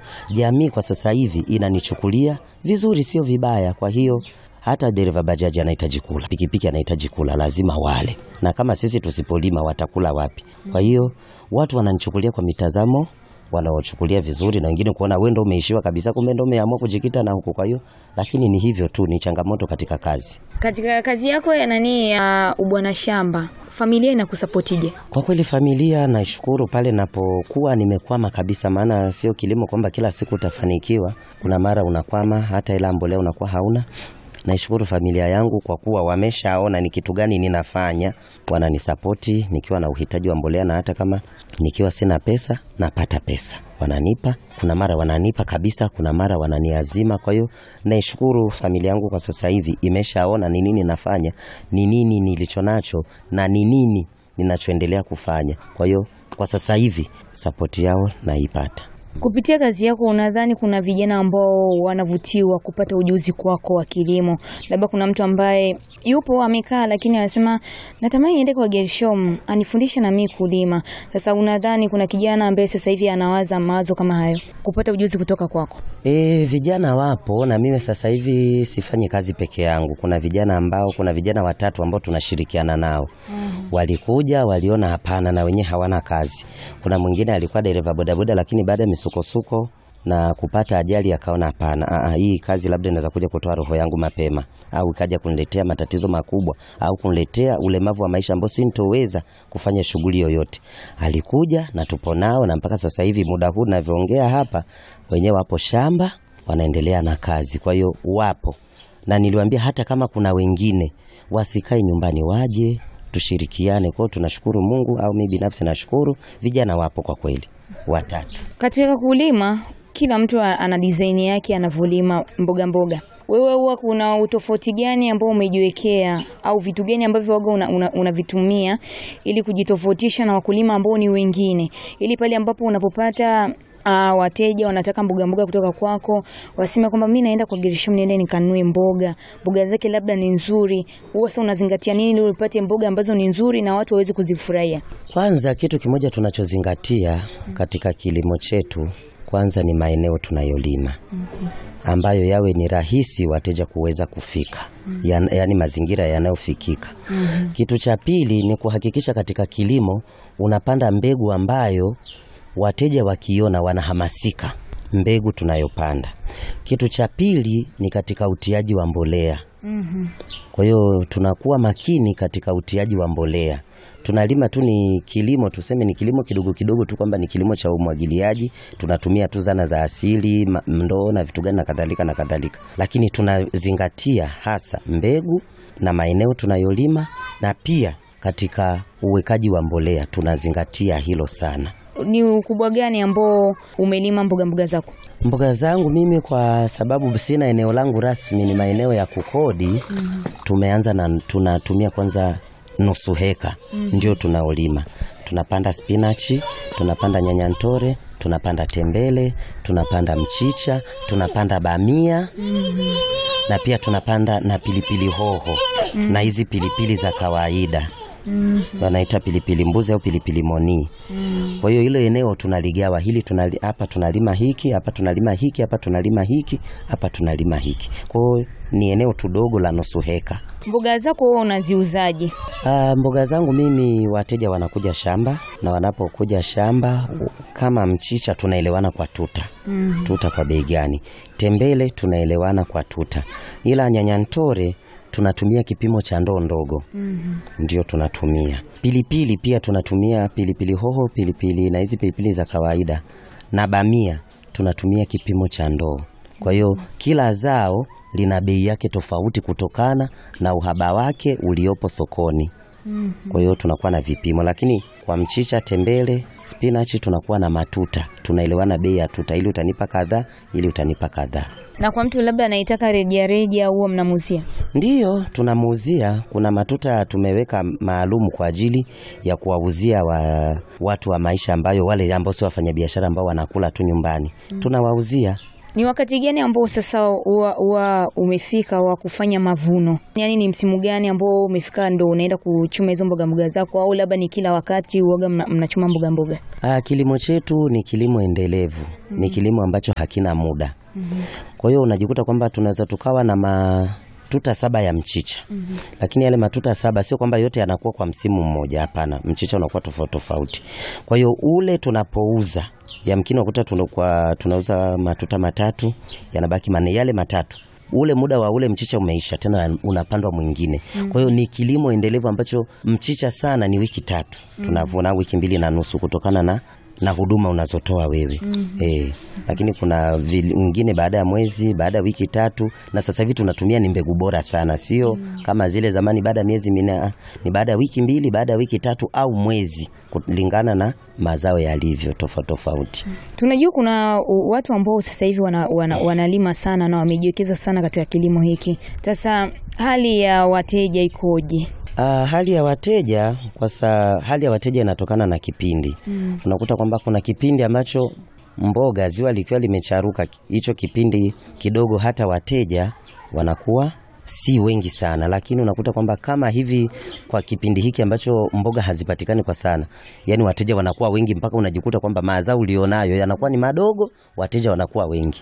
jamii kwa sasa hivi inanichukulia vizuri, sio vibaya. Kwa hiyo hata dereva bajaji anahitaji kula, pikipiki anahitaji kula, lazima wale, na kama sisi tusipolima watakula wapi? Kwa hiyo watu wananichukulia kwa mitazamo wanaochukulia vizuri, na wengine kuona wewe ndo umeishiwa kabisa, kumbe ndo umeamua kujikita na huko. Kwa hiyo lakini ni hivyo tu, ni changamoto katika kazi. Katika kazi yako ya nani ya ubwana shamba, familia inakusapotije? Kwa kweli familia naishukuru pale napokuwa nimekwama kabisa, maana sio kilimo kwamba kila siku utafanikiwa. Kuna mara unakwama, hata ila mbolea unakuwa hauna. Naishukuru familia yangu kwa kuwa wameshaona ni kitu gani ninafanya, wananisapoti nikiwa na uhitaji wa mbolea, na hata kama nikiwa sina pesa napata pesa, wananipa. Kuna mara wananipa kabisa, kuna mara wananiazima. Kwa hiyo naishukuru familia yangu kwa sasa hivi imeshaona ni nini nafanya, ni nini nilicho nacho na ni nini ninachoendelea kufanya. Kwa hiyo kwa sasa hivi sapoti yao naipata. Kupitia kazi yako, unadhani kuna vijana ambao wanavutiwa kupata ujuzi kwako wa kilimo? Labda kuna mtu ambaye yupo amekaa, lakini anasema natamani niende kwa Gershom anifundishe na mimi kulima. Sasa unadhani kuna kijana ambaye sasa hivi anawaza mawazo kama hayo, kupata ujuzi kutoka kwako? E, vijana wapo na mimi sasa hivi sifanyi kazi peke yangu. Kuna vijana ambao, kuna vijana watatu ambao tunashirikiana nao. Walikuja waliona hapana, na wenyewe hawana kazi. Kuna mwingine alikuwa dereva bodaboda, lakini baada ya misukosuko na kupata ajali akaona hapana, aa, hii kazi labda inaweza kuja kutoa roho yangu mapema, au ikaja kuniletea matatizo makubwa, au kuniletea ulemavu wa maisha ambao sintoweza kufanya shughuli yoyote. Alikuja na tupo nao, na mpaka sasa hivi muda huu ninavyoongea hapa, wenyewe wapo shamba wanaendelea na kazi. Kwa hiyo wapo, na niliwaambia hata kama kuna wengine wasikae nyumbani, waje tushirikiane. Kwa hiyo tunashukuru Mungu, au mimi binafsi nashukuru vijana wapo kwa kweli watatu. Katika kulima, kila mtu ana design yake anavyolima mboga mboga. Wewe huwa kuna utofauti gani ambao umejiwekea au vitu gani ambavyo waga unavitumia una, una ili kujitofautisha na wakulima ambao ni wengine, ili pale ambapo unapopata Uh, wateja wanataka mboga mboga kutoka kwako, waseme kwamba mimi naenda kwa Gershom, niende nikanunue mboga, mboga zake labda ni nzuri. Huwa sasa unazingatia nini ili upate mboga ambazo ni nzuri na watu waweze kuzifurahia? Kwanza kitu kimoja tunachozingatia katika kilimo chetu kwanza ni maeneo tunayolima ambayo yawe ni rahisi wateja kuweza kufika, ya, yaani mazingira yanayofikika. Kitu cha pili ni kuhakikisha katika kilimo unapanda mbegu ambayo wateja wakiona wanahamasika mbegu tunayopanda. Kitu cha pili ni katika utiaji wa mbolea. Kwa hiyo tunakuwa makini katika utiaji wa mbolea. Tunalima tu ni kilimo, tuseme ni kilimo kidogo kidogo tu, kwamba ni kilimo cha umwagiliaji, tunatumia tu zana za asili, ndoo na vitu gani na kadhalika na kadhalika, lakini tunazingatia hasa mbegu na maeneo tunayolima, na pia katika uwekaji wa mbolea tunazingatia hilo sana. Ni ukubwa gani ambao umelima mboga mboga zako? Mboga zangu mimi, kwa sababu sina eneo langu rasmi, ni maeneo ya kukodi. mm -hmm. Tumeanza na tunatumia kwanza nusu heka mm -hmm. ndio tunaolima. Tunapanda spinachi, tunapanda nyanyantore, tunapanda tembele, tunapanda mchicha, tunapanda bamia mm -hmm. na pia tunapanda na pilipili hoho mm -hmm. na hizi pilipili za kawaida Mm -hmm. Wanaita pilipili mbuzi au pilipili moni. Mm -hmm. Kwa hiyo hilo eneo tunaligawa, hili tunali, hapa tunalima hiki, hapa tunalima hiki, hapa tunalima hiki, hapa tunalima hiki. Kwa hiyo ni eneo tudogo la nusu heka. Mboga zako wewe unaziuzaje? Ah, mboga zangu mimi wateja wanakuja shamba na wanapokuja shamba kama mchicha tunaelewana kwa tuta. Mm -hmm. Tuta kwa bei gani? Tembele tunaelewana kwa tuta. Ila nyanyantore tunatumia kipimo cha ndoo ndogo. mm -hmm. Ndio tunatumia pilipili pia tunatumia pilipili hoho, pilipili na hizi pilipili za kawaida na bamia tunatumia kipimo cha ndoo. Kwa hiyo kila zao lina bei yake tofauti kutokana na uhaba wake uliopo sokoni. mm -hmm. Kwa hiyo tunakuwa na vipimo, lakini kwa mchicha, tembele, spinachi tunakuwa na matuta, tunaelewana bei ya tuta, ili utanipa kadhaa, ili utanipa kadhaa na kwa mtu labda anaitaka rejareja huo mnamuuzia? Ndiyo, tunamuuzia. Kuna matuta tumeweka maalum kwa ajili ya kuwauzia wa, watu wa maisha ambayo wale ambao sio wafanyabiashara ambao wanakula tu nyumbani mm. tunawauzia Ni wakati gani ambao sasa huwa huwa umefika wa kufanya mavuno? Yaani ni msimu gani ambao umefika ndo unaenda kuchuma hizo mboga mboga zako, au labda ni kila wakati uoga mna, mnachuma mboga mboga? Ah, kilimo chetu ni kilimo endelevu, ni kilimo ambacho hakina muda. Kwa hiyo unajikuta kwamba tunaweza tukawa na matuta saba ya mchicha, lakini yale matuta saba sio kwamba yote yanakuwa kwa msimu mmoja. Hapana, mchicha unakuwa tofauti tofauti. Kwa hiyo ule tunapouza, yamkini unakuta tunakuwa tunauza matuta matatu, yanabaki manne. Yale matatu ule muda wa ule mchicha umeisha, tena unapandwa mwingine. Kwa hiyo ni kilimo endelevu ambacho mchicha sana ni wiki tatu, tunavuna wiki mbili na nusu kutokana na na huduma unazotoa wewe eh, lakini kuna vingine baada ya mwezi, baada ya wiki tatu, na sasa hivi tunatumia ni mbegu bora sana, sio kama zile zamani baada ya miezi minne. ah, Ni baada ya wiki mbili, baada ya wiki tatu au mwezi, kulingana na mazao yalivyo tofauti tofauti. Tunajua kuna u- watu ambao sasa hivi wana, wana, wanalima sana na wamejiwekeza sana katika kilimo hiki. Sasa hali ya wateja ikoje? Ah, hali ya wateja kwa sa, hali ya wateja inatokana na kipindi. Unakuta kwamba kuna kipindi ambacho mboga ziwa likiwa limecharuka, hicho kipindi kidogo, hata wateja wanakuwa si wengi sana, lakini unakuta kwamba kama hivi kwa kipindi hiki ambacho mboga hazipatikani kwa sana, yani wateja wanakuwa wengi mpaka unajikuta kwamba mazao ulionayo yanakuwa ni madogo, wateja wanakuwa wengi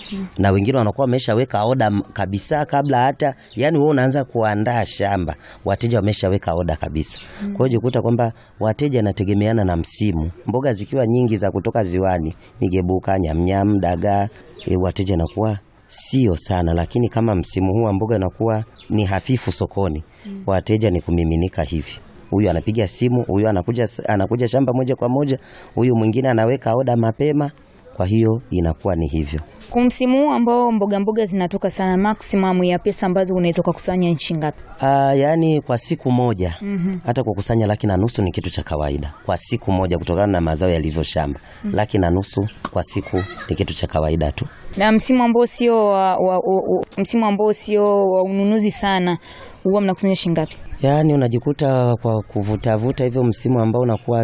na wengine wanakuwa wameshaweka oda m- kabisa kabla hata yani wewe unaanza kuandaa shamba, wateja wameshaweka oda kabisa. Kwa hiyo jikuta kwamba wateja nategemeana na msimu. Mboga zikiwa nyingi za kutoka ziwani, migebuka, nyamnyam, dagaa, e, wateja nakuwa sio sana, lakini kama msimu huu wa mboga inakuwa ni hafifu sokoni, wateja ni kumiminika hivi huyu anapiga simu, huyu anakuja, anakuja shamba moja kwa moja, huyu mwingine anaweka oda mapema. Kwa hiyo inakuwa ni hivyo. Kwa msimu huu ambao mboga mboga zinatoka sana, maximum ya pesa ambazo unaweza kukusanya nchi ngapi? Ah, yaani kwa siku moja hata kukusanya laki na nusu ni kitu cha kawaida kwa siku moja, kutokana na mazao yalivyo shamba. Laki na nusu kwa siku ni kitu cha kawaida tu. Na msimu ambao sio wa, wa, wa, wa, msimu ambao sio wa ununuzi sana, huwa mnakusanya shilingi ngapi? Yaani unajikuta kwa kuvutavuta hivyo, msimu ambao unakuwa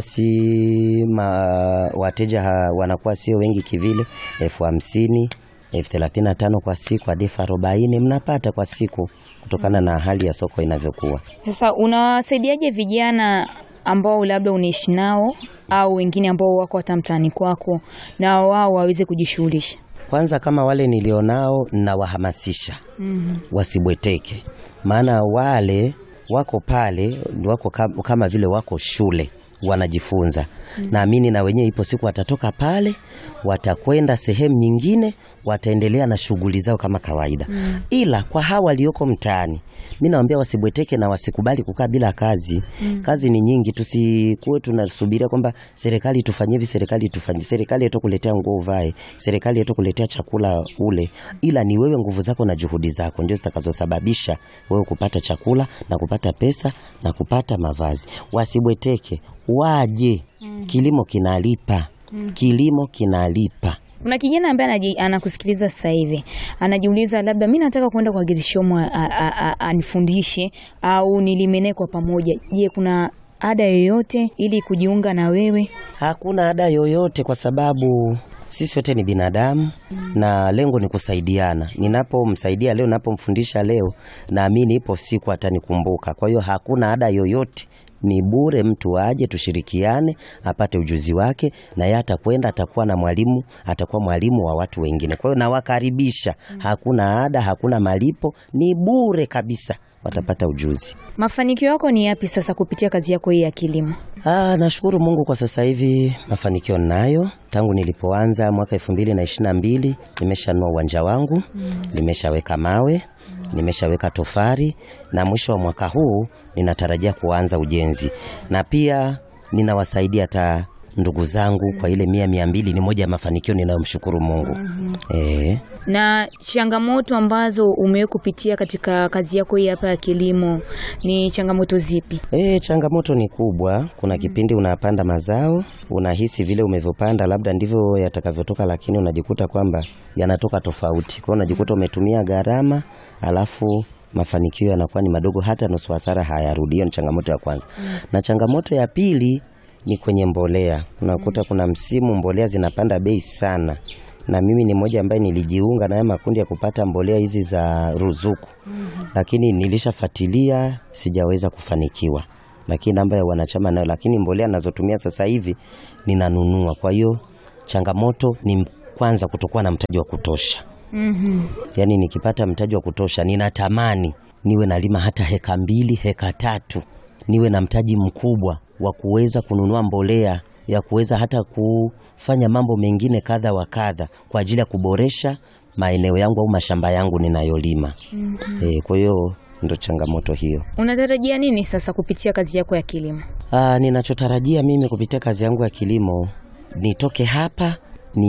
si ma, wateja ha, wanakuwa sio wengi kivile, elfu hamsini elfu thelathini na tano kwa siku hadi elfu arobaini mnapata kwa siku, kutokana na hali ya soko inavyokuwa. Sasa unawasaidiaje vijana ambao labda unaishi nao au wengine ambao wako hata mtaani kwako na wao waweze kujishughulisha? Kwanza kama wale nilionao nawahamasisha wasibweteke, maana wale wako pale wako kam- kama vile wako shule wanajifunza. Naamini na wenyewe ipo siku watatoka pale, watakwenda sehemu nyingine, wataendelea na shughuli zao kama kawaida. Ila kwa hawa walioko mtaani, mi nawaambia wasibweteke na wasikubali kukaa bila kazi. Kazi ni nyingi, tusikuwe tunasubiria kwamba serikali tufanyie hivi, serikali tufanyie, serikali yetu kuletea nguo uvae, serikali yetu kuletea chakula ule, ila ni wewe, nguvu zako na juhudi zako ndio zitakazosababisha wewe kupata chakula na kupata pesa na kupata mavazi. Wasibweteke, waje. Kilimo kinalipa, kilimo kinalipa. Kuna kijana ambaye anaji- anakusikiliza sasa hivi anajiuliza, labda mi nataka kwenda kwa Girishomo a- a- a- anifundishe au nilime naye kwa pamoja. Je, kuna ada yoyote ili kujiunga na wewe? Hakuna ada yoyote kwa sababu sisi wote ni binadamu na lengo ni kusaidiana. Ninapomsaidia leo, ninapomfundisha leo, naamini ipo siku atanikumbuka. Kwa hiyo hakuna ada yoyote, ni bure. Mtu aje tushirikiane, apate ujuzi wake, na yeye atakwenda, atakuwa na mwalimu, atakuwa mwalimu wa watu wengine. Kwa hiyo nawakaribisha, hakuna ada, hakuna malipo, ni bure kabisa, watapata ujuzi. Mafanikio yako ni yapi sasa kupitia kazi yako hii ya kilimo? Ah, nashukuru Mungu kwa sasa hivi mafanikio ninayo. Tangu nilipoanza mwaka elfu mbili na ishirini na mbili nimeshanua uwanja wangu, nimeshaweka mawe, nimeshaweka tofari na mwisho wa mwaka huu ninatarajia kuanza ujenzi, na pia ninawasaidia hata ndugu zangu kwa ile mia mia mbili. Ni moja ya mafanikio ninayomshukuru Mungu. Eh. Na changamoto ambazo umewahi kupitia katika kazi yako hii hapa ya kilimo ni changamoto zipi? E, changamoto ni kubwa. Kuna kipindi unapanda mazao unahisi vile umevyopanda labda ndivyo yatakavyotoka, lakini unajikuta kwamba yanatoka tofauti. Kwa hiyo unajikuta umetumia gharama, alafu mafanikio yanakuwa ni madogo, hata nusu hasara hayarudi. Hiyo ni changamoto ya kwanza. Na changamoto ya pili ni kwenye mbolea. Unakuta kuna msimu mbolea zinapanda bei sana, na mimi ni mmoja ambaye nilijiunga na haya makundi ya kupata mbolea hizi za ruzuku lakini nilishafuatilia sijaweza kufanikiwa, lakini namba ya wanachama nayo, lakini mbolea nazotumia sasa hivi ninanunua. Kwa hiyo changamoto ni kwanza kutokuwa na mtaji wa kutosha. Mhm. Yaani nikipata mtaji wa kutosha, ninatamani niwe nalima hata heka mbili, heka tatu, niwe na mtaji mkubwa wa kuweza kununua mbolea ya kuweza hata kufanya mambo mengine kadha wa kadha kwa ajili ya kuboresha maeneo yangu au mashamba yangu ninayolima. Eh, kwa hiyo ndo changamoto hiyo. Unatarajia nini sasa kupitia kazi yako ya kilimo? Ah, ninachotarajia mimi kupitia kazi yangu ya kilimo nitoke hapa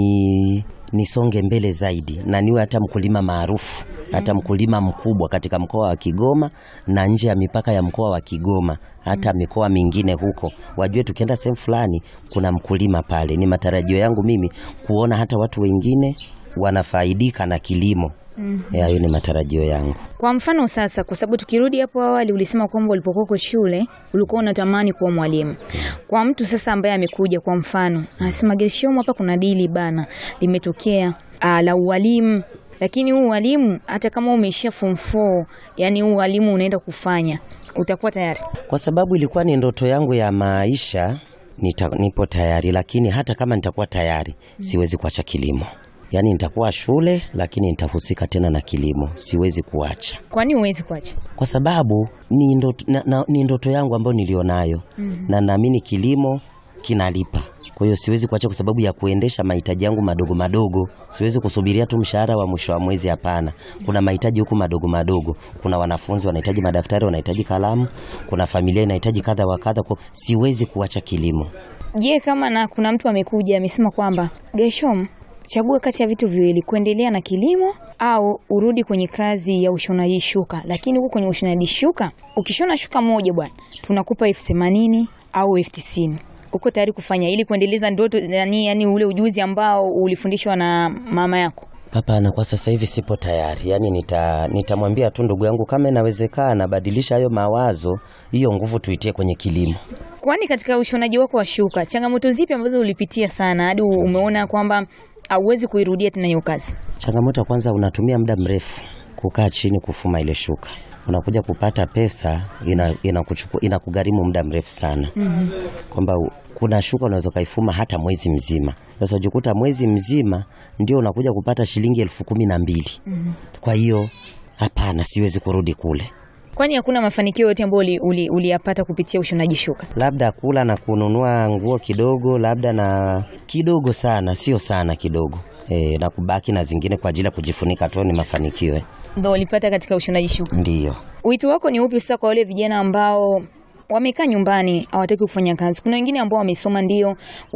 ni nisonge mbele zaidi na niwe hata mkulima maarufu, hata mkulima mkubwa katika mkoa wa Kigoma na nje ya mipaka ya mkoa wa Kigoma, hata mikoa mingine huko, wajue tukienda sehemu fulani kuna mkulima pale. Ni matarajio yangu mimi kuona hata watu wengine wanafaidika na kilimo. Eh, Hayo ni matarajio yangu. Kwa mfano sasa, kwa sababu tukirudi hapo awali, ulisema kwamba ulipokuwa uko shule ulikuwa unatamani kuwa mwalimu. Kwa mtu sasa ambaye amekuja, kwa mfano anasema Gershomu, hapa kuna dili bana limetokea ah, la ualimu, lakini huu ualimu hata kama umeishia form 4, yani huu ualimu unaenda kufanya, utakuwa tayari? Kwa sababu ilikuwa ni ndoto yangu ya maisha, nita, nipo tayari, lakini hata kama nitakuwa tayari siwezi kuacha kilimo. Yaani nitakuwa shule, lakini nitahusika tena na kilimo, siwezi kuacha Kwani huwezi kuacha? kwa sababu ni ndoto, na, na, ni ndoto yangu ambayo nilionayo na naamini kilimo kinalipa. Kwa hiyo siwezi kuacha kwa sababu ya kuendesha mahitaji yangu madogo madogo. Siwezi kusubiria tu mshahara wa mwisho wa mwezi, hapana. Kuna mahitaji huku madogo madogo. Kuna wanafunzi wanahitaji madaftari, wanahitaji kalamu, kuna familia inahitaji kadha wa kadha. Kwa siwezi kuacha kilimo. Je, kama na kuna mtu amekuja amesema kwamba Gershom, chagua kati ya vitu viwili, kuendelea na kilimo au urudi kwenye kazi ya ushonaji shuka, lakini huko kwenye ushonaji shuka, ukishona shuka moja bwana, tunakupa elfu themanini au elfu tisini uko tayari kufanya ili kuendeleza ndoto yani, yani ule ujuzi ambao ulifundishwa na mama yako? Hapana, kwa sasa hivi sipo tayari. Yaani nita nitamwambia tu ndugu yangu kama inawezekana, badilisha hayo mawazo, hiyo nguvu tuitie kwenye kilimo. Kwani katika ushonaji wako wa shuka, changamoto zipi ambazo ulipitia sana hadi umeona kwamba hauwezi kuirudia tena hiyo kazi? Changamoto ya kwanza, unatumia muda mrefu kukaa chini kufuma ile shuka, unakuja kupata pesa ina, inakuchukua inakugharimu muda mrefu sana kwamba u- kuna shuka unaweza ukaifuma hata mwezi mzima. Sasa ujikuta mwezi mzima ndio unakuja kupata shilingi elfu kumi na mbili. Kwa hiyo hapana, siwezi kurudi kule, Kwani hakuna mafanikio yote ambayo uliyapata uli, uliyapata kupitia ushonaji shuka? labda kula na kununua nguo kidogo, labda na kidogo sana, sio sana, kidogo e, na kubaki na zingine kwa ajili ya kujifunika tu, ni mafanikio eh. Ndio ulipata katika ushonaji shuka. Ndiyo. Wito wako ni upi sasa kwa wale vijana ambao wamekaa nyumbani hawataki kufanya kazi? Kuna wengine ambao wamesoma ndio,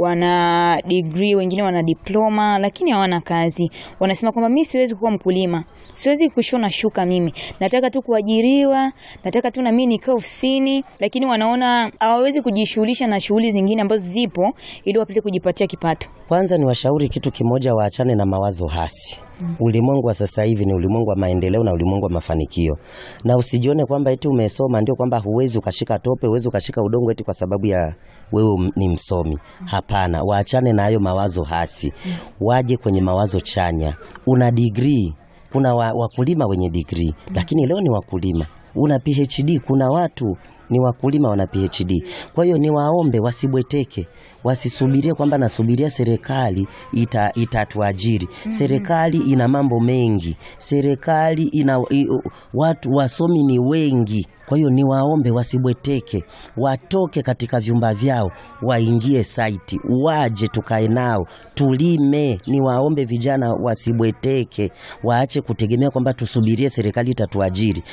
wana degree, wengine wana diploma, lakini hawana kazi. Wanasema kwamba mimi siwezi kuwa mkulima, siwezi kushona shuka, mimi nataka tu kuajiriwa, nataka tu na mimi nikae ofisini, lakini wanaona hawawezi kujishughulisha na shughuli zingine ambazo zipo ili wapate kujipatia kipato. Kwanza ni washauri kitu kimoja, waachane na mawazo hasi. Ulimwengu wa sasa hivi ni ulimwengu wa maendeleo na ulimwengu wa mafanikio, na usijione kwamba eti umesoma ndio kwamba huwezi ukashika tope, huwezi ukashika udongo eti kwa sababu ya wewe m- ni msomi. Hapana, waachane na hayo mawazo hasi, waje kwenye mawazo chanya. Una degree, kuna wa, wakulima wenye degree, lakini leo ni wakulima. Una PhD, kuna watu ni wakulima wana PhD. Kwa hiyo ni waombe wasibweteke, wasisubirie kwamba nasubiria serikali ita, itatuajiri. Serikali ina mambo mengi, serikali ina i, watu wasomi ni wengi. Kwa hiyo ni waombe wasibweteke, watoke katika vyumba vyao, waingie saiti, waje tukae nao tulime. Ni waombe vijana wasibweteke, waache kutegemea kwamba tusubirie serikali itatuajiri.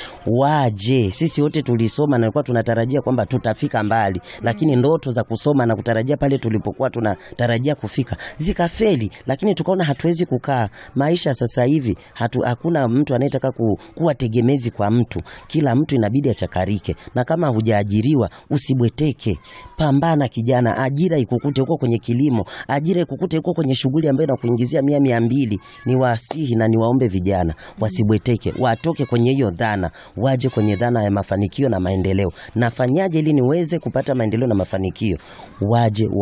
Waje, sisi wote tulisoma na tulikuwa tunatarajia kwamba tutafika mbali, lakini ndoto za kusoma na kutarajia pale tulipokuwa tunatarajia kufika zikafeli, lakini tukaona hatuwezi kukaa. Maisha sasa hivi hatu, hakuna mtu anayetaka ku, kuwa tegemezi kwa mtu. Kila mtu inabidi achakarike, na kama hujaajiriwa usibweteke, pambana kijana, ajira ikukute huko kwenye kilimo, ajira ikukute huko kwenye shughuli ambayo inakuingizia mia mia mbili. Ni wasihi na niwaombe vijana wasibweteke, watoke kwenye hiyo dhana, waje kwenye dhana ya mafanikio na maendeleo. Nafanyaje ili niweze kupata maendeleo na mafanikio? Waje wa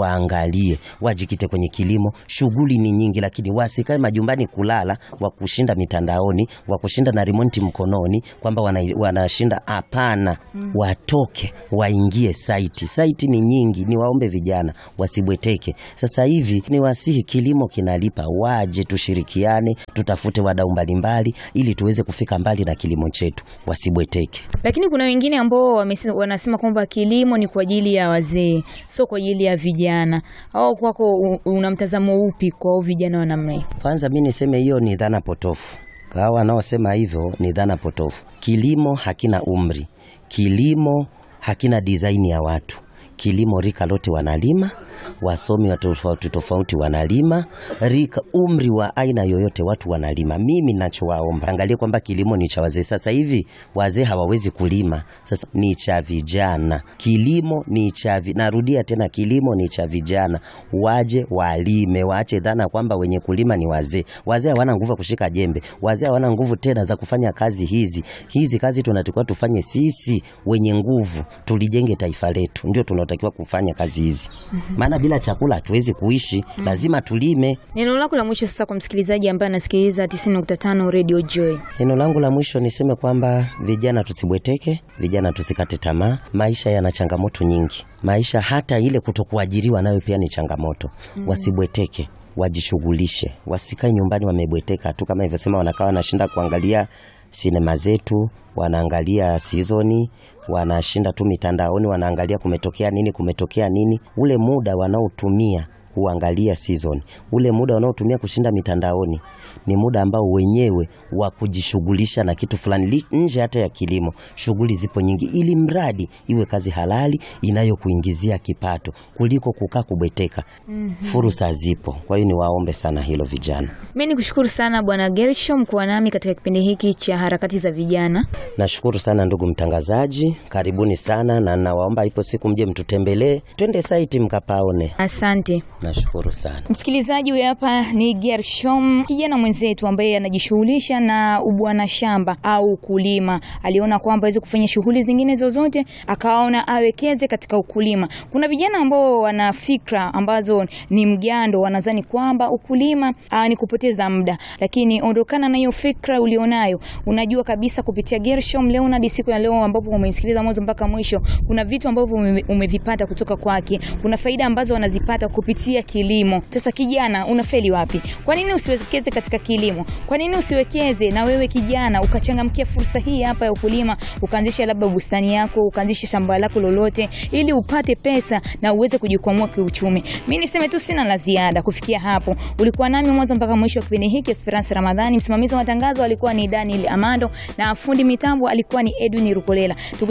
waangalie, wajikite kwenye kilimo. Shughuli ni nyingi, lakini wasikae majumbani kulala, wa kushinda mitandaoni, wa kushinda na remote mkononi, kwamba wana, wanashinda. Hapana, watoke waingie saiti. Saiti ni nyingi, ni waombe vijana wasibweteke. Sasa hivi ni wasihi, kilimo kinalipa, waje tushirikiane, tutafute wadau mbalimbali ili tuweze kufika mbali na kilimo chetu, wasibweteke. Lakini kuna wengine ambao wamesi- wanasema kwamba kilimo ni kwa ajili ya wazee, sio kwa ajili ya vijana. Au kwako u- una mtazamo upi kwa hao vijana wa namna hiyo? Kwanza mi niseme hiyo ni dhana potofu. Hawa wanaosema hivyo ni dhana potofu. Kilimo hakina umri, kilimo hakina design ya watu. Kilimo rika lote wanalima, wasomi wa tofauti tofauti wanalima, rika umri wa aina yoyote watu wanalima. Mimi ninachowaomba angalie kwamba kilimo ni cha wazee. Sasa hivi wazee hawawezi kulima, sasa ni cha vijana. Kilimo ni cha vi... narudia tena, kilimo ni cha vijana, waje walime, waache dhana kwamba wenye kulima ni wazee. Wazee hawana nguvu ya kushika jembe, wazee hawana nguvu tena za kufanya kazi hizi. Hizi kazi tunatakiwa tufanye sisi wenye nguvu, tulijenge taifa letu, ndio tunatakiwa kufanya kazi hizi, maana bila chakula hatuwezi kuishi, lazima tulime. Neno lako la mwisho sasa kwa msikilizaji ambaye anasikiliza 90.5 Radio Joy. Neno langu la mwisho niseme kwamba vijana tusibweteke, vijana tusikate tamaa. Maisha yana changamoto nyingi, maisha hata ile kutokuajiriwa nayo pia ni changamoto. Wasibweteke, wajishughulishe, wasikae nyumbani wamebweteka tu, kama ilivyosema, wanakaa wanashinda kuangalia sinema zetu, wanaangalia sizoni, wanashinda tu mitandaoni, wanaangalia kumetokea nini, kumetokea nini. Ule muda wanaotumia kuangalia season, ule muda wanaotumia kushinda mitandaoni ni muda ambao wenyewe wa kujishughulisha na kitu fulani li- nje hata ya kilimo. Shughuli zipo nyingi, ili mradi iwe kazi halali inayokuingizia kipato kuliko kukaa kubweteka. Fursa zipo, kwa hiyo niwaombe sana hilo vijana. Mimi nikushukuru sana Bwana Gershom kuwa nami katika kipindi hiki cha harakati za vijana. Nashukuru sana ndugu mtangazaji, karibuni sana, na nawaomba ipo siku mje mtutembelee, twende saiti mkapaone. Asante. Nashukuru sana. Msikilizaji, huyu hapa ni Gershom, kijana mwenzetu ambaye anajishughulisha na ubwana shamba au kulima. Aliona kwamba aweze kufanya shughuli zingine zozote, akaona awekeze katika ukulima. Kuna vijana ambao wana fikra ambazo ni mgando, wanadhani kwamba ukulima aa, ni kupoteza muda, lakini ondokana na hiyo fikra ulionayo. Unajua kabisa kupitia Gershom leo na siku ya leo ambapo umemsikiliza mwanzo mpaka mwisho, kuna vitu ambavyo ume- umevipata kutoka kwake, kuna faida ambazo wanazipata kupitia kilimo. Sasa kijana, unafeli wapi? Kwa nini usiwekeze katika kilimo? Kwa nini usiwekeze na wewe kijana ukachangamkia fursa hii hapa ya ukulima, ukaanzisha labda bustani yako, ukaanzisha shamba lako lolote, ili upate pesa na uweze kujikwamua kiuchumi. Mimi niseme tu sina la ziada kufikia hapo. Ulikuwa nami mwanzo mpaka mwisho wa kipindi hiki, Esperance Ramadhani. Msimamizi wa matangazo alikuwa ni Daniel Amando na fundi mitambo alikuwa ni Edwin Rukolela.